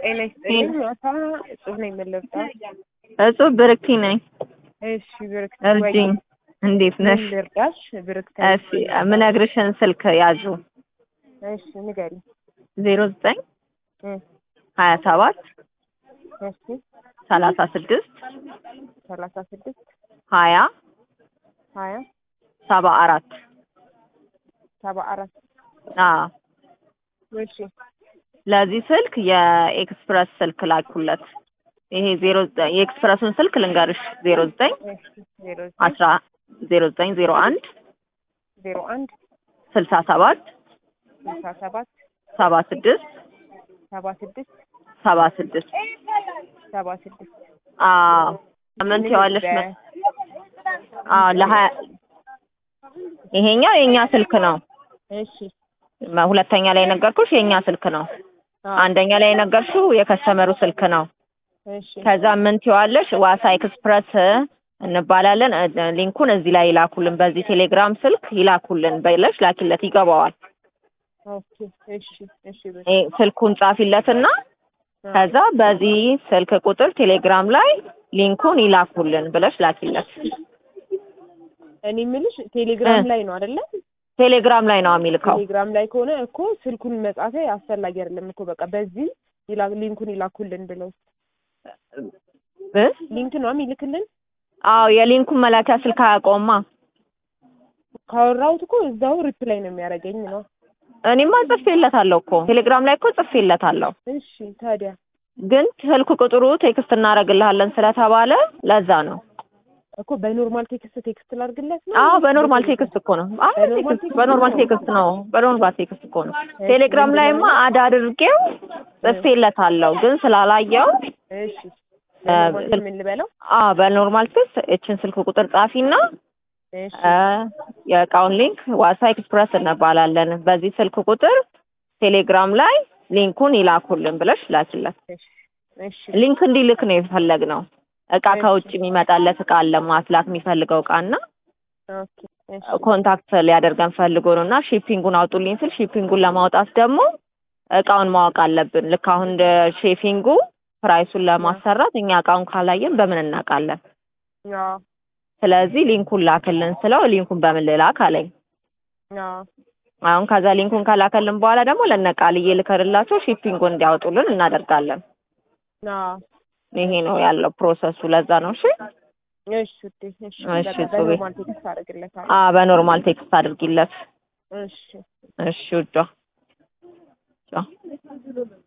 ጤና ይስጥልኝ። ማታ እጹብ ነኝ የምልርዳው። እጹብ ብርክቲ ነኝ። እሺ ብርክት እርጅኝ። እንዴት ነሽ? ምን ልርዳሽ? ብርክት እሺ ምነግርሽን ስልክ ያዙ። እሺ ንገሪ። ዜሮ ዘጠኝ እ ሀያ ሰባት እሺ ሰላሳ ስድስት ሰላሳ ስድስት ሀያ ሀያ ሰባ አራት ሰባ አራት አዎ እሺ ለዚህ ስልክ የኤክስፕረስ ስልክ ላኩለት። ይሄ ዜሮ ዘጠኝ የኤክስፕረሱን ስልክ ልንገርሽ ዜሮ ዘጠኝ እሺ ዜሮ ዘጠኝ አስራ ዜሮ ዘጠኝ ዜሮ አንድ ዜሮ አንድ ስልሳ ሰባት ስልሳ ሰባት ሰባ ስድስት ሰባ ስድስት ሰባ ስድስት ሰባ ስድስት አዎ ምን ትይዋለሽ? መ- አዎ ለሀያ ይሄኛው የኛ ስልክ ነው። እሺ መ- ሁለተኛ ላይ የነገርኩሽ የኛ ስልክ ነው። አዎ አንደኛ ላይ የነገርሽው የከስተመሩ ስልክ ነው። እሺ ከዛ ምን ትይዋለሽ? ዋሳ ኤክስፕረስ እንባላለን እ- ሊንኩን እዚህ ላይ ይላኩልን፣ በዚህ ቴሌግራም ስልክ ይላኩልን በለሽ ላኪለት፣ ይገባዋል። ኦኬ እሺ እሺ ብር ይሄ ስልኩን ጻፊለትና ከዛ በዚህ ስልክ ቁጥር ቴሌግራም ላይ ሊንኩን ይላኩልን ብለሽ ላኪለት። እኔ የምልሽ ቴሌግራም እ። ላይ ነው አይደለ? ቴሌግራም ላይ ነው የሚልከው። ቴሌግራም ላይ ከሆነ እኮ ስልኩን መጻፌ አስፈላጊ አይደለም እኮ በቃ በዚህ ይላ ሊንኩን ይላኩልን ብለው እ? ሊንክ ነው የሚልክልን። አዎ የሊንኩን መላኪያ ስልክ አያውቀውማ። ካወራሁት እኮ እዛው ሪፕላይ ነው የሚያደርገኝ ነው። እኔማ ጽፌለታለሁ እኮ ቴሌግራም ላይ እኮ ጽፌለታለሁ። እሺ ታዲያ ግን ስልክ ቁጥሩ ቴክስት እናደርግልሃለን ስለተባለ ለዛ ነው። እኮ በኖርማል ቴክስት ቴክስት ላድርግለት ነው። አዎ በኖርማል ቴክስት እኮ ነው። አዎ በኖርማል ቴክስት በኖርማል ቴክስት ነው። በኖርማል ቴክስት እኮ ነው። ቴሌግራም ላይማ አድ አድርጌው ጽፌለታለሁ ግን ስላላየው እሺ በኖርማል ስልክ- ምን ልበለው? አዎ በኖርማል ቴክስት እችን ስልክ ቁጥር ጻፊና እሺ እ የእቃውን ሊንክ ዋሳ ኤክስፕረስ እንባላለን በዚህ ስልክ ቁጥር ቴሌግራም ላይ ሊንኩን ይላኩልን ብለሽ ላኪለት። እሺ እሺ ሊንክ እንዲልክ ነው የፈለግነው። እቃ ከውጭ የሚመጣለት እቃ አለ ማስላክ የሚፈልገው እቃና ኦኬ እሺ ኮንታክት ሊያደርገን ፈልጎ ነው እና ሺፒንጉን አውጡልኝ ስል ሺፒንጉን ለማውጣት ደግሞ እቃውን ማወቅ አለብን። ልክ አሁን እንደ ሼፊንጉ ፕራይሱን ለማሰራት እኛ እቃውን ካላየን በምን እናውቃለን? አዎ ስለዚህ ሊንኩን ላክልን ስለው ሊንኩን በምን ልላክ አለኝ። አዎ አሁን ከዛ ሊንኩን ከላከልን በኋላ ደግሞ ለነቃልዬ ልከርላቸው ሺፒንጉን እንዲያወጡልን እናደርጋለን። አዎ ይሄ ነው ያለው ፕሮሰሱ። ለዛ ነው እሺ። እሺ ውዴ እሺ እሺ፣ በቃ ጹቤ። በኖርማል ቴክስት አደርግለታለሁ። አ በኖርማል ቴክስት አድርጊለት። እሺ እሺ ውዷ ቻው።